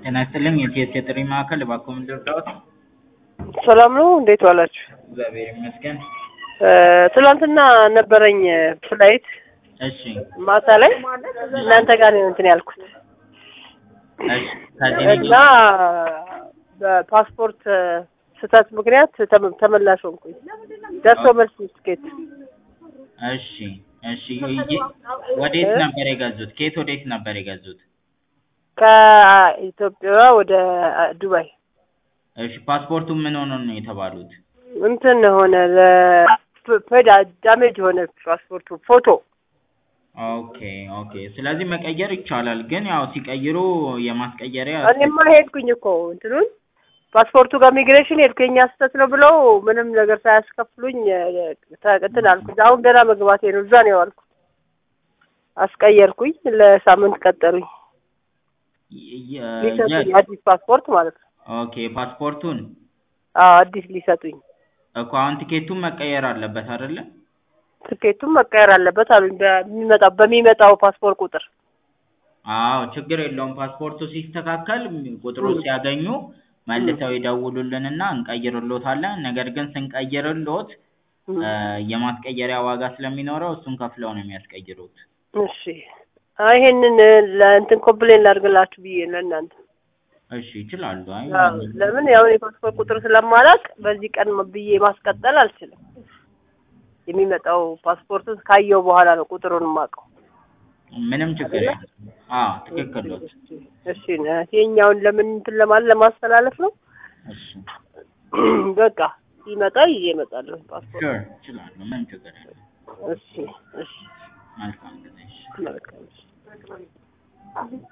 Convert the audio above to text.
ጤና ይስጥልኝ የቲኤስ የጥሪ ማዕከል እባክዎ ምን ልርዳዎት? ሰላም ነው። እንዴት ዋላችሁ? እግዚአብሔር ይመስገን። ትናንትና ነበረኝ ፍላይት እሺ ማታ ላይ እናንተ ጋር ነው እንትን ያልኩት እሺ ከዚህ እና በፓስፖርት ስህተት ምክንያት ተመ- ተመላሽ ሆንኩኝ። ደርሶ መልስ ትኬት እሺ እሺ ይ- ወዴት ነበር የገዙት? ከየት ወዴት ነበር የገዙት? ከኢትዮጵያ ወደ ዱባይ እሺ ፓስፖርቱ ምን ሆኖ ነው የተባሉት? እንትን ሆነ ለፔዳ ዳሜጅ ሆነ ፓስፖርቱ ፎቶ ኦኬ ኦኬ ስለዚህ መቀየር ይቻላል፣ ግን ያው ሲቀይሩ የማስቀየሪያ እኔማ ሄድኩኝ እኮ እንትኑን ፓስፖርቱ ጋር ሚግሬሽን ሄድኩ የኛ ስህተት ነው ብለው ምንም ነገር ሳያስከፍሉኝ ተ- እንትን አልኩኝ። አሁን ገና መግባቴ ነው። እዛ ነው የዋልኩት። አስቀየርኩኝ። ለሳምንት ቀጠሩኝ የ- የ- ሊሰጡኝ የ- አዲስ ፓስፖርት ማለት ነው። ኦኬ ፓስፖርቱን አዎ አዲስ ሊሰጡኝ። እኮ አሁን ቲኬቱን መቀየር አለበት አይደለ? ትኬቱም መቀየር አለበት አሉኝ። በሚመጣው በሚመጣው ፓስፖርት ቁጥር አዎ ችግር የለውም። ፓስፖርቱ ሲስተካከል ቁጥሩ ሲያገኙ መልሰው ይደውሉልንና እንቀይርሎታለን። ነገር ግን ስንቀይርሎት እ የማስቀየሪያ ዋጋ ስለሚኖረው እሱን ከፍለው ነው የሚያስቀይሩት። እሺ። አይ ይሄንን ለእንትን ኮምፕሌን ላድርግላችሁ ብዬ ለእናንተ እሺ ይችላሉ። አይ አዎ፣ ለምን ያው የፓስፖርት ቁጥር ስለማላውቅ በዚህ ቀን ብዬ ማስቀጠል አልችልም። የሚመጣው ፓስፖርቱን ካየው በኋላ ነው ቁጥሩን የማውቀው። ምንም ችግር የለም። አዎ ትክክል ነው። እሺ ነ- ይሄኛውን ለምን እንትን ለማለት ለማስተላለፍ ነው። እሺ በቃ ሲመጣ ይዤ እመጣለሁ ፓስፖርት። ሹር ይችላሉ። ምንም ችግር የለም። እሺ እሺ መልካም ጊዜ። እሺ። መልካም እሺ